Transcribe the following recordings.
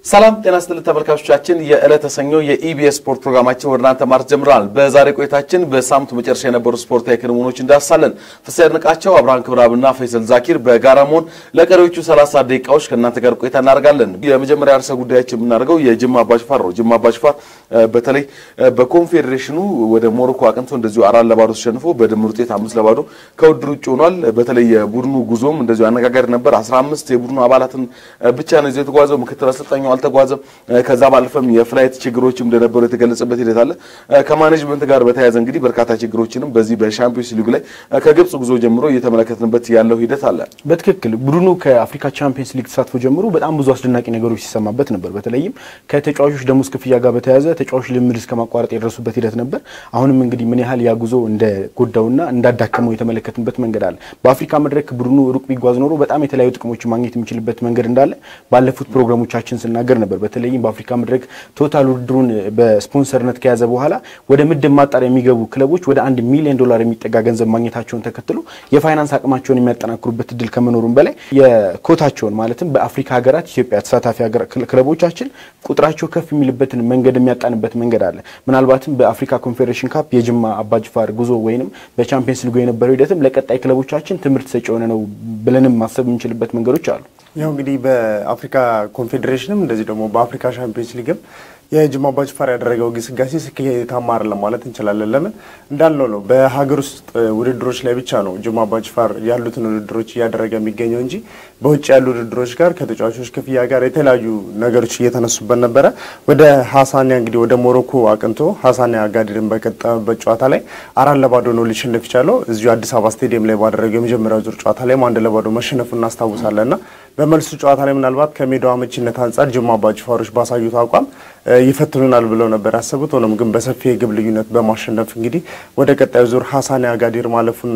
ሰላም ጤና ስትል ተመልካቾቻችን የዕለተ ሰኞ የኢቢኤስ ስፖርት ፕሮግራማችን ወደ እናንተ ማርት ጀምረናል። በዛሬ ቆይታችን በሳምንቱ መጨረሻ የነበሩ ስፖርታዊ ክንውኖች እንዳሳለን። ፍስሐ ያድንቃቸው፣ አብርሃም ክብራብና ፈይሰል ዛኪር በጋራ መሆን ለቀሪዎቹ 30 ደቂቃዎች ከእናንተ ጋር ቆይታ እናደርጋለን። የመጀመሪያ ርዕሰ ጉዳያችን የምናደርገው የጅማ አባጅፋር ነው። ጅማ አባጅፋር በተለይ በኮንፌዴሬሽኑ ወደ ሞሮኮ አቅንቶ እንደዚሁ አራት ለባዶ ተሸንፎ በድምር ውጤት አምስት ለባዶ ከውድድር ውጭ ሆኗል። በተለይ የቡድኑ ጉዞም እንደዚሁ አነጋጋሪ ነበር። 15 የቡድኑ አባላትን ብቻ ነው ይዞ የተጓዘው። ምክትል አሰልጣኙ አልተጓዘም። ከዛ ባለፈም የፍላይት ችግሮችም እንደነበሩ የተገለጸበት ሂደት አለ። ከማኔጅመንት ጋር በተያያዘ እንግዲህ በርካታ ችግሮችንም በዚህ በሻምፒዮንስ ሊግ ላይ ከግብጽ ጉዞ ጀምሮ እየተመለከትንበት ያለው ሂደት አለ። በትክክል ቡድኑ ከአፍሪካ ቻምፒየንስ ሊግ ተሳትፎ ጀምሮ በጣም ብዙ አስደናቂ ነገሮች ሲሰማበት ነበር። በተለይም ከተጫዋቾች ደሞዝ ክፍያ ጋር በተያያዘ ተጫዋቾች ልምድ እስከ ማቋረጥ የደረሱበት ሂደት ነበር። አሁንም እንግዲህ ምን ያህል ያ ጉዞ እንደጎዳውና እንዳዳከመው የተመለከትንበት መንገድ አለ። በአፍሪካ መድረክ ቡድኑ ሩቅ ቢጓዝ ኖሮ በጣም የተለያዩ ጥቅሞችን ማግኘት የሚችልበት መንገድ እንዳለ ባለፉት ፕሮግራሞቻችን ስናገር ነበር። በተለይም በአፍሪካ መድረክ ቶታል ውድድሩን በስፖንሰርነት ከያዘ በኋላ ወደ ምድብ ማጣሪያ የሚገቡ ክለቦች ወደ አንድ ሚሊዮን ዶላር የሚጠጋ ገንዘብ ማግኘታቸውን ተከትሎ የፋይናንስ አቅማቸውን የሚያጠናክሩበት እድል ከመኖሩም በላይ የኮታቸውን ማለትም በአፍሪካ ሀገራት ኢትዮጵያ ተሳታፊ ክለቦቻችን ቁጥራቸው ከፍ የሚልበትን መንገድ የሚያጣንበት መንገድ አለ። ምናልባትም በአፍሪካ ኮንፌዴሬሽን ካፕ የጅማ አባጅፋር ጉዞ ወይንም በቻምፒየንስ ሊጉ የነበረው ሂደትም ለቀጣይ ክለቦቻችን ትምህርት ሰጪ የሆነ ነው ብለንም ማሰብ የምንችልበት መንገዶች አሉ። ያው እንግዲህ በአፍሪካ ኮንፌዴሬሽንም እንደዚህ ደግሞ በአፍሪካ ሻምፒዮንስ ሊግም የጅማ አባጅፋር ያደረገው ግስጋሴ ስኬታማ አይደለም ማለት እንችላለን። ለምን እንዳልነው ነው በሀገር ውስጥ ውድድሮች ላይ ብቻ ነው ጅማ አባጅፋር ያሉትን ውድድሮች እያደረገ የሚገኘው እንጂ በውጭ ያሉ ውድድሮች ጋር ከተጫዋቾች ክፍያ ጋር የተለያዩ ነገሮች እየተነሱበት ነበረ። ወደ ሀሳኒያ እንግዲህ ወደ ሞሮኮ አቅንቶ ሀሳኒያ አጋዲርን በቀጠመበት ጨዋታ ላይ አራት ለባዶ ነው ሊሸነፍ ይቻለው። እዚሁ አዲስ አበባ ስቴዲየም ላይ ባደረገው የመጀመሪያው ዙር ጨዋታ ላይ አንድ ለባዶ መሸነፉ እናስታውሳለን ና በመልሱ ጨዋታ ላይ ምናልባት ከሜዳው አመቺነት አንጻር ጅማ አባጅፋሮች ባሳዩት አቋም ይፈትኑናል ብለው ነበር ያሰቡት። ሆኖም ግን በሰፊ የግብ ልዩነት በማሸነፍ እንግዲህ ወደ ቀጣዩ ዙር ሀሳኒያ አጋዲር ማለፉን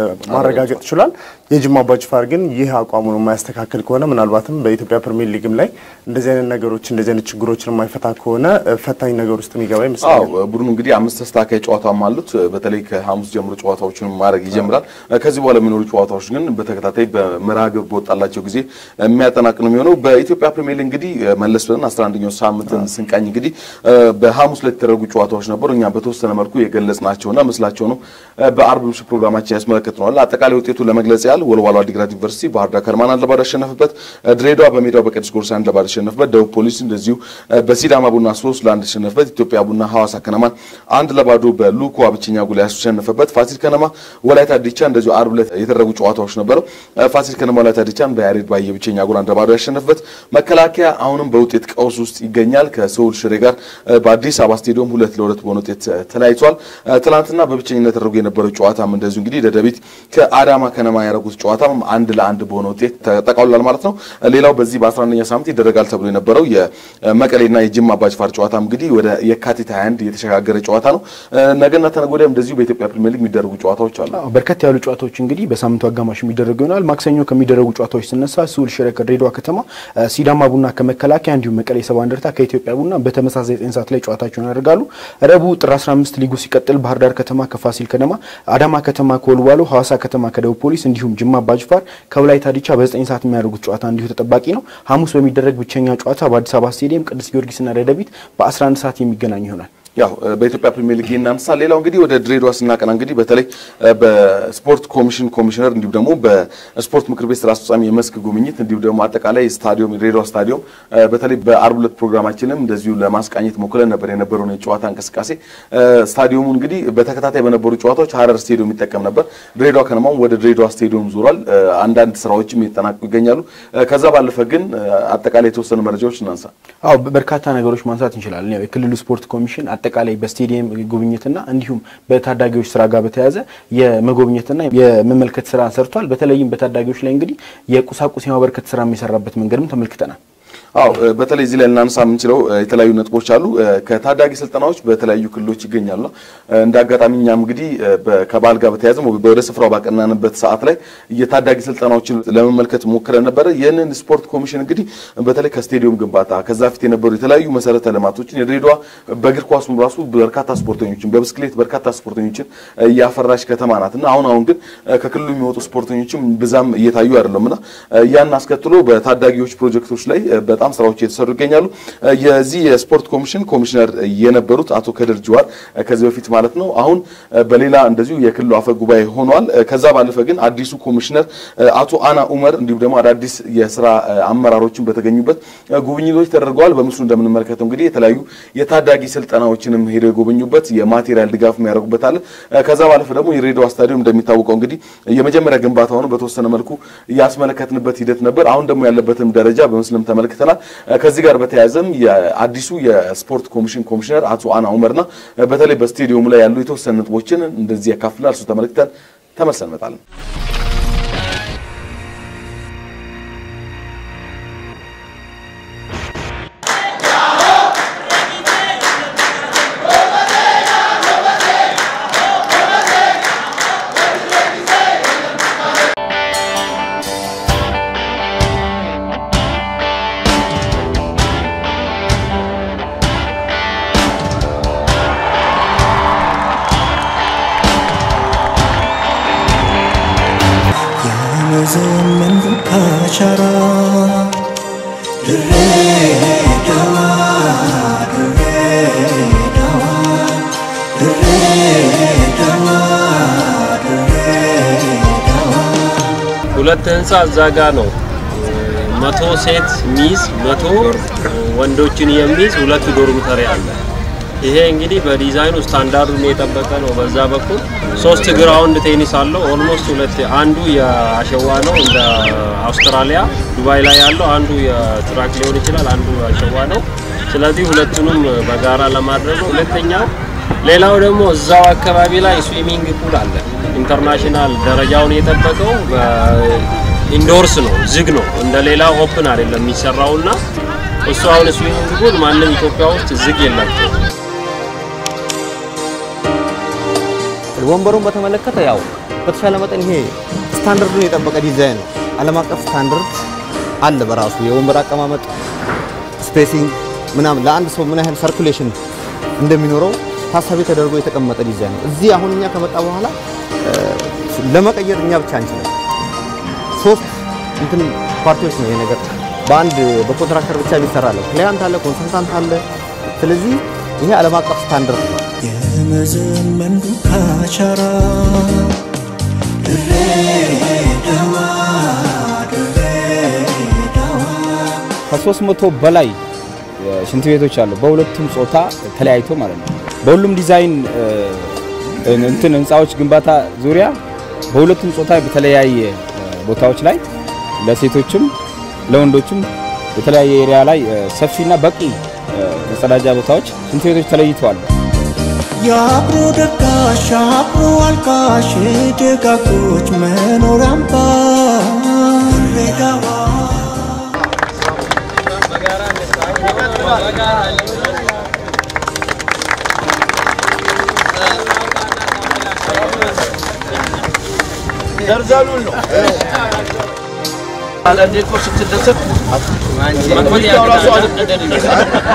ማረጋገጥ ችሏል። የጅማ አባጅፋር ግን ይህ አቋሙን የማያስተካክል ከሆነ ምናልባትም በኢትዮጵያ ፕሪሚየር ሊግም ላይ እንደዚህ አይነት ነገሮች እንደዚህ አይነት ችግሮችን የማይፈታ ከሆነ ፈታኝ ነገር ውስጥ የሚገባ ይመስላል። ቡድኑ እንግዲህ አምስት ተስተካካይ ጨዋታም አሉት። በተለይ ከሐሙስ ጀምሮ ጨዋታዎችን ማድረግ ይጀምራል። ከዚህ በኋላ የሚኖሩ ጨዋታዎች ግን በተከታታይ በመርሃ ግብር በወጣላቸው ጊዜ የሚያጠናቅ ነው የሚሆነው። በኢትዮጵያ ፕሪሚየር ሊግ እንግዲህ መለስ ብለን 11ኛው ሳምንትን ስንቃኝ እንግዲህ በሐሙስ ላይ የተደረጉ ጨዋታዎች ነበሩ። እኛ በተወሰነ መልኩ የገለጽናቸውና ምስላቸው ነው በአርብ ምሽት ፕሮግራማችን ያስመለከትነዋል። አጠቃላይ ውጤቱ ለመግለጽ ያህል ወልዋሎ ዓዲግራት ዩኒቨርሲቲ ባህር ዳር ከነማን አንድ ለባዶ ያሸነፈበት፣ ድሬዳዋ በሜዳው በቅዱስ ጊዮርጊስ አንድ ለባዶ ያሸነፈበት፣ ደቡብ ፖሊስ እንደዚሁ በሲዳማ ቡና ሶስት ለአንድ ያሸነፈበት፣ ኢትዮጵያ ቡና ሐዋሳ ከነማን አንድ ለባዶ በሉኳ ብቸኛ ጎል ያሸነፈበት፣ ፋሲል ከነማ ወላይታ ዲቻ እንደዚሁ አርብ ዕለት የተደረጉ ጨዋታዎች ነበሩ። ፋሲል ከነማ ወላይታ ዲቻን በያሬድ ባየ ብቸኛ ጎል አንድ ለባዶ ያሸነፈበት፣ መከላከያ አሁንም በውጤት ቀውስ ውስጥ ይገኛል ከሰውል ሽሬ ጋር በአዲስ አበባ ስቴዲየም ሁለት ለሁለት በሆነ ውጤት ተለያይቷል። ትናንትና በብቸኝነት ተደርጎ የነበረው ጨዋታም እንደዚሁ እንግዲህ ደደቢት ከአዳማ ከነማ ያደረጉት ጨዋታም አንድ ለአንድ በሆነ ውጤት ተጠቃሏል ማለት ነው። ሌላው በዚህ በ11ኛ ሳምንት ይደረጋል ተብሎ የነበረው የመቀሌና የጅማ አባጅፋር ጨዋታ እንግዲህ ወደ የካቲት 21 የተሸጋገረ ጨዋታ ነው። ነገና ተነገ ወዲያም እንደዚሁ በኢትዮጵያ ፕሪሚየር ሊግ የሚደረጉ ጨዋታዎች አሉ። በርከት ያሉ ጨዋታዎች እንግዲህ በሳምንቱ አጋማሽ የሚደረጉ ይሆናል። ማክሰኞ ከሚደረጉ ጨዋታዎች ስነሳ ስውል ሽረ ከድሬዳዋ ከተማ፣ ሲዳማ ቡና ከመከላከያ እንዲሁም መቀሌ ሰባ እንደርታ ከኢትዮጵያ ቡና በተመሳሳይ ዘጠኝ ሰዓት ላይ ጨዋታቸውን ያደርጋሉ። ረቡዕ ጥር 15 ሊጉ ሲቀጥል ባህር ዳር ከተማ ከፋሲል ከነማ፣ አዳማ ከተማ ከወልዋሎ፣ ሐዋሳ ከተማ ከደቡብ ፖሊስ እንዲሁም ጅማ አባጅፋር ከወላይታ ዲቻ በ9 ሰዓት የሚያደርጉት ጨዋታ እንዲሁ ተጠባቂ ነው። ሐሙስ በሚደረግ ብቸኛ ጨዋታ በአዲስ አበባ ስቴዲየም ቅዱስ ጊዮርጊስና ደደቢት በ11 ሰዓት የሚገናኙ ይሆናል። ያው በኢትዮጵያ ፕሪሚየር ሊግ እናንሳ። ሌላው እንግዲህ ወደ ድሬዳዋ ስናቀና እንግዲህ በተለይ በስፖርት ኮሚሽን ኮሚሽነር እንዲሁም ደግሞ በስፖርት ምክር ቤት ስራ አስፈጻሚ የመስክ ጉብኝት እንዲሁም ደግሞ አጠቃላይ ስታዲየም የድሬዳዋ ስታዲየም በተለይ በአርብ ዕለት ፕሮግራማችንም እንደዚሁ ለማስቃኘት ሞክረን ነበር የነበረውን የጨዋታ እንቅስቃሴ። ስታዲየሙ እንግዲህ በተከታታይ በነበሩ ጨዋታዎች ሀረር ስቴዲየም ይጠቀም ነበር። ድሬዳዋ ከነማም ወደ ድሬዳዋ ስቴዲየም ዞሯል። አንዳንድ ስራዎችም እየተጠናቀቁ ይገኛሉ። ከዛ ባለፈ ግን አጠቃላይ የተወሰኑ መረጃዎች እናንሳ። አዎ በርካታ ነገሮች ማንሳት እንችላለን። ያው የክልሉ ስፖርት ኮሚሽን አጠቃላይ በስቴዲየም ጉብኝትና እንዲሁም በታዳጊዎች ስራ ጋር በተያያዘ የመጎብኘትና የመመልከት ስራ ሰርቷል። በተለይም በታዳጊዎች ላይ እንግዲህ የቁሳቁስ የማበርከት ስራ የሚሰራበት መንገድም ተመልክተናል። አዎ በተለይ እዚህ ላይ ልናነሳ የምንችለው የተለያዩ ነጥቦች አሉ። ከታዳጊ ስልጠናዎች በተለያዩ ክልሎች ይገኛሉ። እንደ አጋጣሚ እኛም እንግዲህ ከበዓል ጋር በተያያዘ ወደ ስፍራው ባቀናንበት ሰዓት ላይ የታዳጊ ስልጠናዎችን ለመመልከት ሞክረን ነበረ። ይህንን ስፖርት ኮሚሽን እንግዲህ በተለይ ከስቴዲየም ግንባታ ከዛ ፊት የነበሩ የተለያዩ መሰረተ ልማቶችን የድሬዳዋ በእግር ኳሱም ራሱ በርካታ ስፖርተኞችን በብስክሌት በርካታ ስፖርተኞችን እያፈራች ከተማ ናት እና አሁን አሁን ግን ከክልሉ የሚወጡ ስፖርተኞችም ብዛም እየታዩ አይደለም እና ያን አስከትሎ በታዳጊዎች ፕሮጀክቶች ላይ በጣም በጣም ስራዎች እየተሰሩ ይገኛሉ። የዚህ የስፖርት ኮሚሽን ኮሚሽነር የነበሩት አቶ ከድር ጅዋር ከዚህ በፊት ማለት ነው አሁን በሌላ እንደዚሁ የክልሉ አፈ ጉባኤ ሆኗል። ከዛ ባለፈ ግን አዲሱ ኮሚሽነር አቶ አና ኡመር እንዲሁም ደግሞ አዳዲስ የስራ አመራሮችን በተገኙበት ጉብኝቶች ተደርገዋል። በምስሉ እንደምንመለከተው እንግዲህ የተለያዩ የታዳጊ ስልጠናዎችንም ሄደው የጎበኙበት የማቴሪያል ድጋፍ የሚያደርጉበት አለ። ከዛ ባለፈ ደግሞ የሬዲዮ ስታዲየም እንደሚታወቀው እንግዲህ የመጀመሪያ ግንባታውን በተወሰነ መልኩ ያስመለከትንበት ሂደት ነበር። አሁን ደግሞ ያለበትም ደረጃ በምስልም ተመልክተናል። ከዚህ ጋር በተያያዘም የአዲሱ የስፖርት ኮሚሽን ኮሚሽነር አቶ አና ኡመርና በተለይ በስቴዲየሙ ላይ ያሉ የተወሰኑ ነጥቦችን እንደዚህ ያካፍላል። እሱ ተመልክተን ተመልሰን እንመጣለን። ዘመን ካሻራ ድሬዳዋ ድሬዳዋ ድሬዳዋ ድሬዳዋ ሁለት ህንፃ እዛ ጋ ነው። መቶ ሴት ሚዝ መቶ ወንዶችን የሚይዝ ሁለት ዶርሚተሪ አለ። ይሄ እንግዲህ በዲዛይኑ ስታንዳርዱን የጠበቀ ነው። በዛ በኩል ሶስት ግራውንድ ቴኒስ አለው። ኦልሞስት ሁለት አንዱ የአሸዋ ነው እንደ አውስትራሊያ ዱባይ ላይ ያለው አንዱ የትራክ ሊሆን ይችላል፣ አንዱ አሸዋ ነው። ስለዚህ ሁለቱንም በጋራ ለማድረግ ነው። ሁለተኛው ሌላው ደግሞ እዛው አካባቢ ላይ ስዊሚንግ ፑል አለ። ኢንተርናሽናል ደረጃውን የጠበቀው ኢንዶርስ ነው፣ ዝግ ነው። እንደ ሌላው ኦፕን አይደለም የሚሰራውና እሱ አሁን ስዊሚንግ ፑል ማንም ኢትዮጵያ ውስጥ ዝግ የላቸው። ወንበሩን በተመለከተ ያው በተሻለ መጠን ይሄ ስታንዳርዱን የጠበቀ ዲዛይን ነው። ዓለም አቀፍ ስታንዳርድ አለ በራሱ የወንበር አቀማመጥ ስፔሲንግ ምናምን ለአንድ ሰው ምን ያህል ሰርኩሌሽን እንደሚኖረው ታሳቢ ተደርጎ የተቀመጠ ዲዛይን ነው። እዚህ አሁን እኛ ከመጣ በኋላ ለመቀየር እኛ ብቻ አንችልም። ሶስት እንትን ፓርቲዎች ነው ይሄ ነገር በአንድ በኮንትራክተር ብቻ የሚሰራ አለ። ክላያንት አለ፣ ኮንሰልታንት አለ። ስለዚህ ይሄ ዓለም አቀፍ ስታንዳርድ ነው። የመዘመን ካሻራ ድሬዳዋ ድሬዳዋ ከሶስት መቶ በላይ ሽንት ቤቶች አሉ። በሁለቱም ጾታ ተለያይቶ ማለት ነው። በሁሉም ዲዛይን እንትን ህንፃዎች ግንባታ ዙሪያ በሁለቱም ጾታ በተለያየ ቦታዎች ላይ ለሴቶችም ለወንዶችም የተለያየ ኤሪያ ላይ ሰፊና በቂ መጸዳጃ ቦታዎች ሽንት ቤቶች ተለይተዋል። የአብሮ ደጋሽ አብሮ አልቃሽ ደጋጎች መኖሪያ አምባ ድሬዳዋ ዘርዘሉን ነው አንዳንዴ እኮ ስትደሰት መግቢያው ራሱ አልቀደድልህ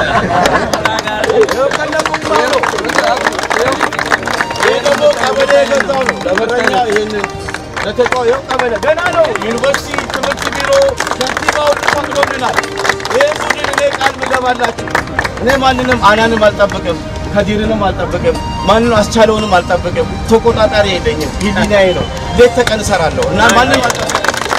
ይሄ ደግሞ ቀበሌ የገዛው ነው ለበረኛ ይህንን ለተጫዋየው ቀበሌ ገና ነው። ዩኒቨርሲቲ ትምህርት ቢሮ ከንቲባው ፈቅዶልናል። ይህ ቡድን እኔ ቃል ምገባላችሁ እኔ ማንንም አናንም አልጠብቅም፣ ከዲርንም አልጠብቅም፣ ማንንም አስቻለውንም አልጠብቅም። ተቆጣጣሪ የለኝም። ሂሊናዬ ነው። ሌት ተቀን እሰራለሁ እና ማንም አልጠብቅም።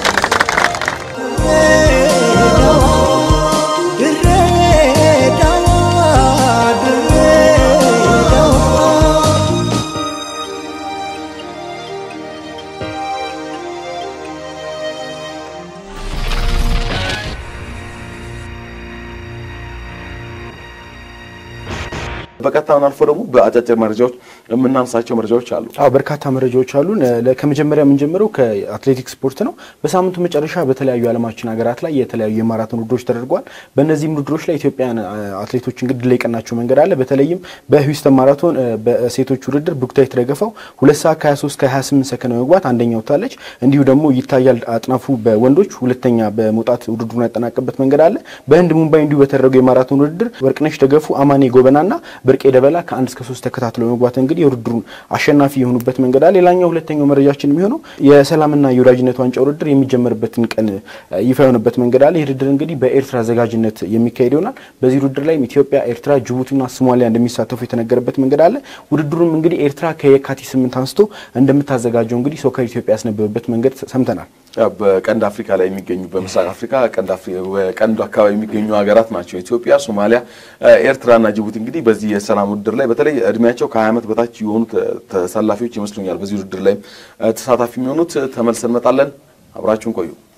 በቀጥታውን አልፎ ደግሞ በአጫጭር መረጃዎች የምናነሳቸው መረጃዎች አሉ። አዎ በርካታ መረጃዎች አሉን። ለ- ከመጀመሪያ የምንጀምረው ከአትሌቲክስ ስፖርት ነው። በሳምንቱ መጨረሻ በተለያዩ የዓለማችን ሀገራት ላይ የተለያዩ የማራቶን ውድድሮች ተደርገዋል። በእነዚህም ውድድሮች ላይ ኢትዮጵያውያን አ- አትሌቶች እንግዲህ ድል የቀናቸው መንገድ አለ። በተለይም በሂውስተን ማራቶን አ፣ በሴቶች ውድድር ብሩክታዊት ረገፋው ሁለት ሰዓት ከ23 ከ28 ሰከንድ በመግባት አንደኛ ወጥታለች። እንዲሁ ደግሞ ይታያል አጥናፉ በወንዶች ሁለተኛ በመውጣት ውድድሩን ያጠናቀበት መንገድ አለ። በህንድ ሙምባይ እንዲሁ በተደረገው የማራቶን ውድድር ወርቅነሽ ደገፉ፣ አማኔ ጎበናና ብርቄ ደበላ ከአንድ እስከ ሶስት ተከታትለው በመግባት እንግዲህ እንግዲህ የውድድሩን አሸናፊ የሆኑበት መንገድ አለ። ሌላኛው ሁለተኛው መረጃችን የሚሆነው የሰላምና የወዳጅነት ዋንጫ ውድድር የሚጀመርበትን ቀን ይፋ የሆነበት መንገድ አለ። ይህ ውድድር እንግዲህ በኤርትራ አዘጋጅነት የሚካሄድ ይሆናል። በዚህ ውድድር ላይ ኢትዮጵያ፣ ኤርትራ፣ ጅቡቲና ሶማሊያ እንደሚሳተፉ የተነገረበት መንገድ አለ። ውድድሩም እንግዲህ ኤርትራ ከየካቲት ስምንት አንስቶ እንደምታዘጋጀው እንግዲህ ሶከር ኢትዮጵያ ያስነበበበት መንገድ ሰምተናል። በቀንድ አፍሪካ ላይ የሚገኙ በምስራቅ አፍሪካ ቀንዱ አካባቢ የሚገኙ ሀገራት ናቸው። ኢትዮጵያ፣ ሶማሊያ፣ ኤርትራና ጅቡቲ እንግዲህ በዚህ የሰላም ውድድር ላይ በተለይ እድሜያቸው ከ20 ዓመት በታች የሆኑ ተሰላፊዎች ይመስሉኛል በዚህ ውድድር ላይ ተሳታፊ የሚሆኑት። ተመልሰን እንመጣለን። አብራችሁን ቆዩ።